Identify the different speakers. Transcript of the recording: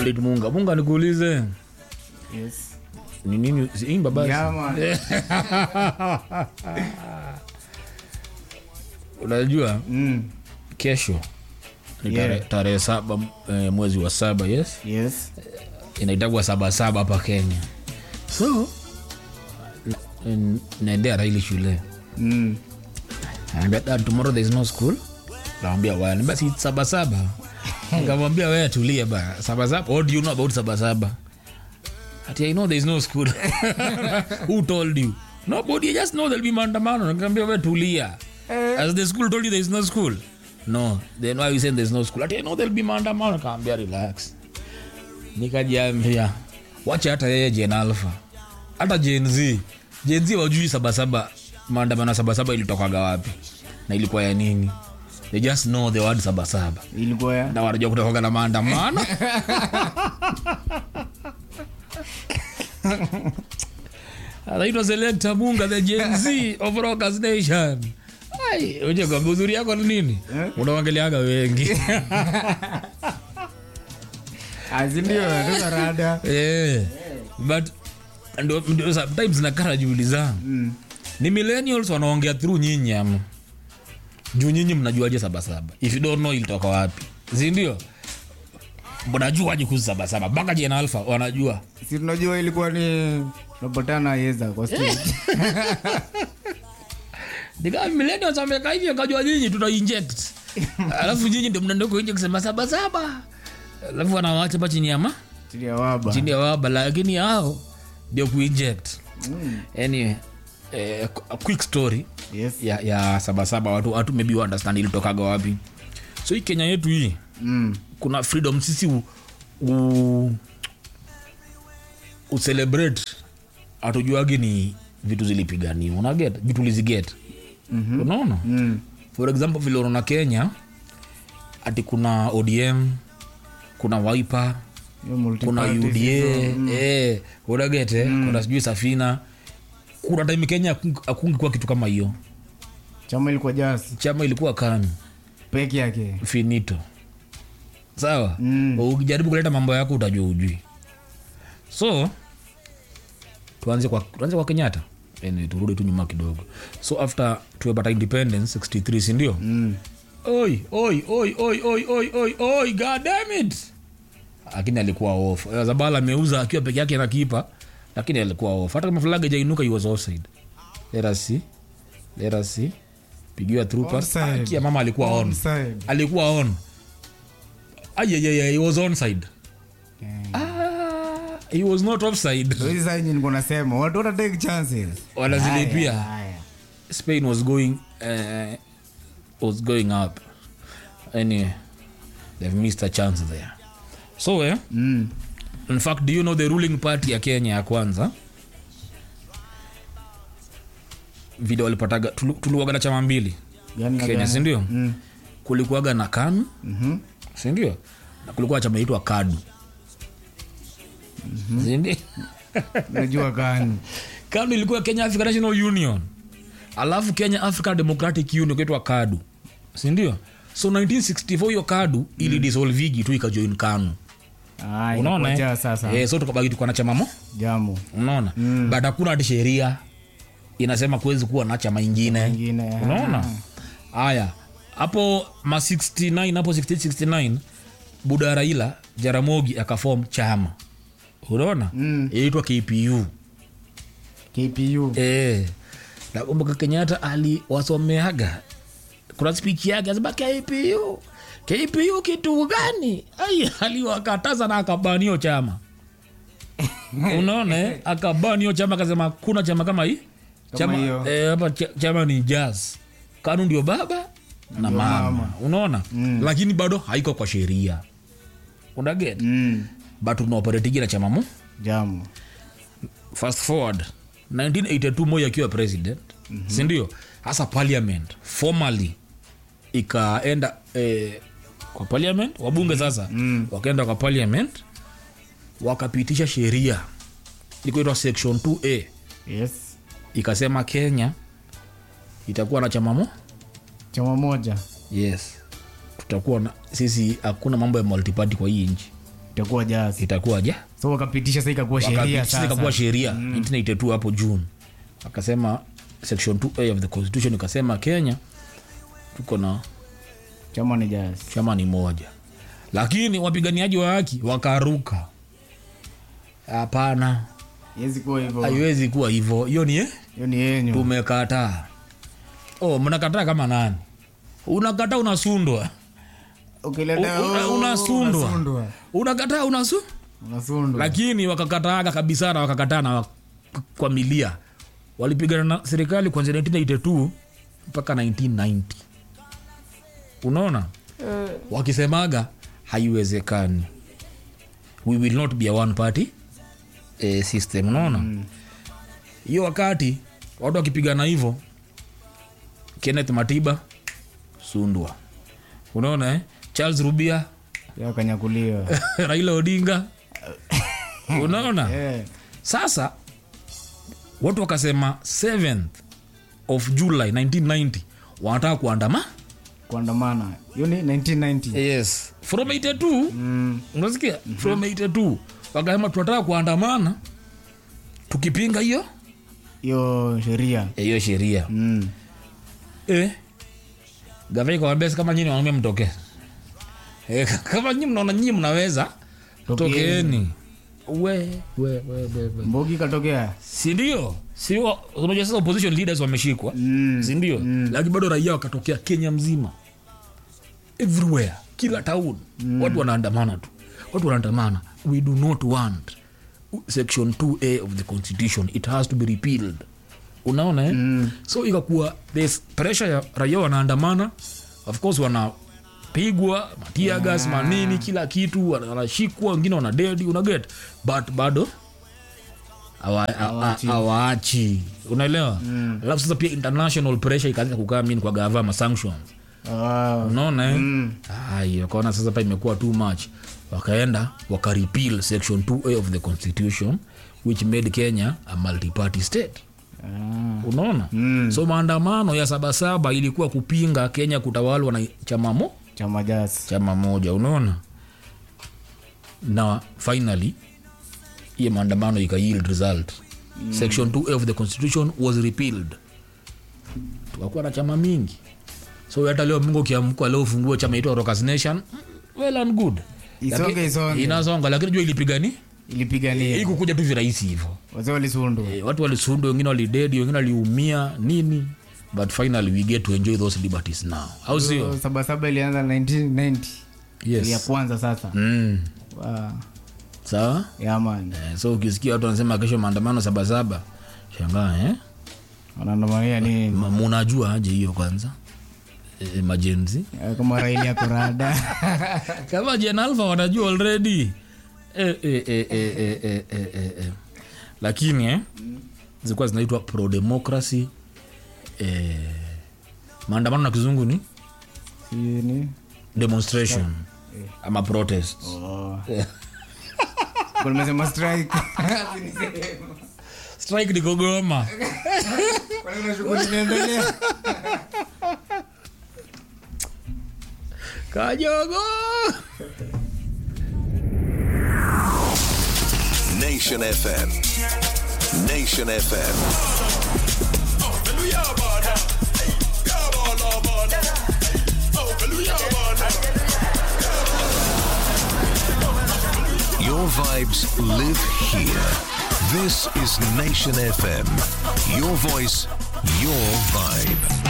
Speaker 1: Walid munga munga nikuulize
Speaker 2: yes
Speaker 1: ni nini imba basi
Speaker 2: Yeah, man.
Speaker 1: unajua
Speaker 2: mm.
Speaker 1: kesho ni
Speaker 2: Yeah.
Speaker 1: tare- tarehe saba eh, mwezi wa saba yes
Speaker 2: yes
Speaker 1: inaitagwa sabasaba hapa kenya so n- naendea raili shule
Speaker 2: mm.
Speaker 1: Anambia, dad tomorrow there is no school nawambia wani basi sabasaba nikamwambia wewe tulie ba sabasaba what do you know about sabasaba ati i know there is no school who told you nobody I just know there'll be maandamano nikamwambia wewe tulia as the school told you there is no school no then why you saying there is no school ati i know there'll be maandamano nikamwambia relax nikajiambia wacha hata yeye jen alpha hata gen z gen z wajui sabasaba maandamano ya sabasaba ilitokaga wapi na ilikuwa ya nini they just know the word sabasaba
Speaker 2: ilikuwa ya
Speaker 1: na wanajua kutokaga na maandamano anaitwa selekta munga the gen z of rockers nation Ai, uje kwa uzuri yako ni nini unaongeleaga wengi
Speaker 2: azindio natoka rada
Speaker 1: Eh, but ndo ndo sometimes nakara juhudi zangu
Speaker 2: mm.
Speaker 1: ni millennials wanaongea through nyinyi ama juu nyinyi mnajuaje sabasaba if you don't know ilitoka wapi sindio mnajuaje kuhusu sabasaba mpaka jena alfa wanajua
Speaker 2: si tunajua ilikuwa ni tunapatana yeza kwa stage
Speaker 1: nikaa millennials wameka hivyo kajua nyinyi tuna inject alafu nyinyi ndio mnaenda huko nje kusema sabasaba alafu wanawacha pa chini ya ma
Speaker 2: chini ya waba
Speaker 1: chini ya waba lakini hao ndio kuinject anyway eh, a quick story
Speaker 2: yes
Speaker 1: ya, ya sabasaba watu, watu maybe wa understand ilitokaga wapi so hii kenya yetu hii
Speaker 2: mm.
Speaker 1: kuna freedom sisi u, u, ucelebrate hatujuagi ni vitu zilipiganiwa unaget vitu tuliziget mm-hmm. unaona
Speaker 2: Mm.
Speaker 1: for example vile unaona kenya ati kuna odm kuna wiper
Speaker 2: Hiyo
Speaker 1: kuna
Speaker 2: multiparty
Speaker 1: uda
Speaker 2: system.
Speaker 1: eh, unaget eh, kuna sijui safina kuna time kenya akungikuwa kitu kama hiyo
Speaker 2: chama ilikuwa jasi
Speaker 1: chama ilikuwa kanu
Speaker 2: peke yake
Speaker 1: finito sawa
Speaker 2: Mm.
Speaker 1: ukijaribu kuleta mambo yako utajua ujui so tuanze kwa, tuanze kwa kenyatta anyway, turudi tu nyuma kidogo so after tumepata independence 63 sindio
Speaker 2: mm.
Speaker 1: oi oi oi oi oi oi oi oi god damn it lakini alikuwa off Eh, zabala ameuza akiwa peke yake na kipa lakini alikuwa off hata kama flag jainuka he was offside let us see let us see pigiwa through pass
Speaker 2: Onside.
Speaker 1: Akia mama alikuwa on
Speaker 2: Onside.
Speaker 1: alikuwa on ayayaya he was onside
Speaker 2: Yeah.
Speaker 1: ah, he was not offside
Speaker 2: So hizi saa yenye nilikuwa nasema watu wana take chances
Speaker 1: wanazilipia
Speaker 2: Haya, haya.
Speaker 1: spain was going uh, was going up anyway they've missed a chance there so eh,
Speaker 2: Mm.
Speaker 1: in fact do you know the ruling party ya kenya ya kwanza vile walipataga tulu- tuliwaga na chama mbili
Speaker 2: Gani na
Speaker 1: kenya
Speaker 2: gani?
Speaker 1: sindio
Speaker 2: Mm.
Speaker 1: kulikuwaga na kanu
Speaker 2: Mhm.
Speaker 1: sindio na kulikuwa chama itwa kadu sindio
Speaker 2: najua gani
Speaker 1: kanu ilikuwa kenya african national union alafu kenya african democratic union kaitwa kadu sindio so 1964 hiyo kadu ili disolvigi tu ikajoin kanu
Speaker 2: Ah,
Speaker 1: unaona
Speaker 2: ilikuwa
Speaker 1: eh?
Speaker 2: jaa sasa
Speaker 1: eh, so tukabaki tukuwa na chama mo
Speaker 2: jambo
Speaker 1: unaona mm. but hakuna hati sheria inasema kuwezi kuwa na chama ingine
Speaker 2: ingine
Speaker 1: unaona haya hapo ma 69 hapo 68 buda raila jaramogi akafom chama unaona
Speaker 2: Mm.
Speaker 1: inaitwa kpu
Speaker 2: kpu
Speaker 1: Eh, nakumbuka kenyatta aliwasomeaga kuna speech yake asema kpu kpu kitu gani ai aliwakataza na akabanio chama unaona eh? akabanio chama akasema kuna chama kama hii chama,
Speaker 2: hiyo.
Speaker 1: eh, hapa cha- chama ni jazz kanu ndio baba na
Speaker 2: Ndio
Speaker 1: mama,
Speaker 2: mama.
Speaker 1: unaona mm. lakini bado haiko kwa sheria unaget mm.
Speaker 2: mm.
Speaker 1: but unaoperetigi na chama mo
Speaker 2: jambo
Speaker 1: fast forward 1982 moi akiwa president mm-hmm. sindio hasa parliament formally ikaenda eh, kwa parliament wabunge sasa mm. wakaenda kwa parliament wakapitisha sheria ikuitwa section 2a
Speaker 2: yes
Speaker 1: ikasema kenya itakuwa na chama mo
Speaker 2: chama moja
Speaker 1: yes tutakuwa na sisi hakuna mambo ya multiparty kwa hii nchi
Speaker 2: itakuwa jazz
Speaker 1: itakuwa ja
Speaker 2: so wakapitisha sasa ikakuwa sheria
Speaker 1: wakapitisha
Speaker 2: sasa
Speaker 1: ikakuwa sheria 1982 hapo june akasema section 2a of the constitution ikasema kenya tuko na
Speaker 2: chama ni jazz
Speaker 1: chama ni moja lakini wapiganiaji wa haki wakaruka hapana
Speaker 2: yezi kuwa hivyo
Speaker 1: haiwezi kuwa hivyo hiyo ni eh?
Speaker 2: hiyo ni yenyu
Speaker 1: tumekataa oh, mnakataa kama nani unakataa unasundwa
Speaker 2: ukileta
Speaker 1: Una-
Speaker 2: oh,
Speaker 1: unasundwa.
Speaker 2: unasundwa
Speaker 1: unakataa unasu
Speaker 2: unasundwa
Speaker 1: lakini wakakataaga kabisa na wakakataa na wak- kwa milia walipigana na serikali kuanzia 1982 mpaka 1990 unaona wakisemaga haiwezekani we will not be a one party eh, system unaona hiyo wakati watu wakipigana hivyo kenneth matiba sundwa unaona eh? charles rubia
Speaker 2: yakanyakuliwa
Speaker 1: raila odinga unaona
Speaker 2: Eh,
Speaker 1: sasa watu wakasema 7th of july 1990 wanataka kuandama
Speaker 2: kuandamana hiyo ni 1990
Speaker 1: yes from 82
Speaker 2: Mm,
Speaker 1: unasikia from 82 wakasema tunataka kuandamana tukipinga hiyo
Speaker 2: hiyo sheria
Speaker 1: hiyo sheria
Speaker 2: Mm.
Speaker 1: eh. gavana ikawambia "Si kama nyini wanaume mtoke eh, kama nyi mnaona nyinyi mnaweza
Speaker 2: Tokeeni.
Speaker 1: tokeeni we, we, we, we, we.
Speaker 2: mbogi ikatokea
Speaker 1: sindio sio unajua sasa opposition leaders wameshikwa
Speaker 2: Mm,
Speaker 1: sindio lakini bado raia wakatokea kenya mzima everywhere kila town watu wanaandamana tu watu wanaandamana we do not want section 2a of the constitution it has to be repealed unaona eh? mm. so ikakuwa there's pressure ya raia wanaandamana of course wanapigwa matiagas yeah. manini kila kitu wana- wanashikwa wengine wanadedi unaget but bado hawa- hawa- hawaachi unaelewa alafu sasa pia international pressure ikaanza kukaa mini kwa gava ma sanctions
Speaker 2: Ah,
Speaker 1: unaona eh? Ai, wakaona sasa pa imekuwa too much wakaenda wakarepeal section 2a of the constitution which made kenya a multi-party state
Speaker 2: ah,
Speaker 1: unaona mm. so maandamano ya sabasaba ilikuwa kupinga kenya kutawalwa na chama mo
Speaker 2: chama jazz
Speaker 1: chama moja unaona na finally hiyo maandamano ika yield result mm. section 2a of the constitution was repealed tukakuwa na chama mingi so hata leo mungu ukiamkwa leo ufungue chama itwa Rockers nation mm, well and good
Speaker 2: Isonge,
Speaker 1: Lakini-
Speaker 2: isonge.
Speaker 1: inasonga lakini jua ilipigani
Speaker 2: ilipigania
Speaker 1: ikukuja tu virahisi hivyo
Speaker 2: wazee walisundwa
Speaker 1: Eh, watu walisundwa wengine walidedi wengine waliumia nini but finally we get to enjoy those liberties now au sio
Speaker 2: So, sabasaba ilianza 1990 ya
Speaker 1: yes
Speaker 2: kwanza sasa
Speaker 1: mm.
Speaker 2: Wow.
Speaker 1: sawa
Speaker 2: Yeah, man.
Speaker 1: Eh, so ukisikia watu wanasema kesho maandamano sabasaba shangaa eh?
Speaker 2: wanaandamania nini
Speaker 1: Ma- munajua aje hiyo kwanza e, majenzi
Speaker 2: Eh, kama raili ya kurada
Speaker 1: kama jen alfa wanajua already e, e, e, e, e, e, e, e, e. lakini eh, zilikuwa zinaitwa pro democracy eh, maandamano na kizungu ni
Speaker 2: Sini.
Speaker 1: demonstration ama protest
Speaker 2: Oh. Kwa nimesema strike.
Speaker 1: strike ni kugoma
Speaker 2: Kwa nini shughuli inaendelea?
Speaker 1: kajogo
Speaker 3: Nation FM. Nation FM. Your vibes live here. This is Nation FM. Your voice, your vibe.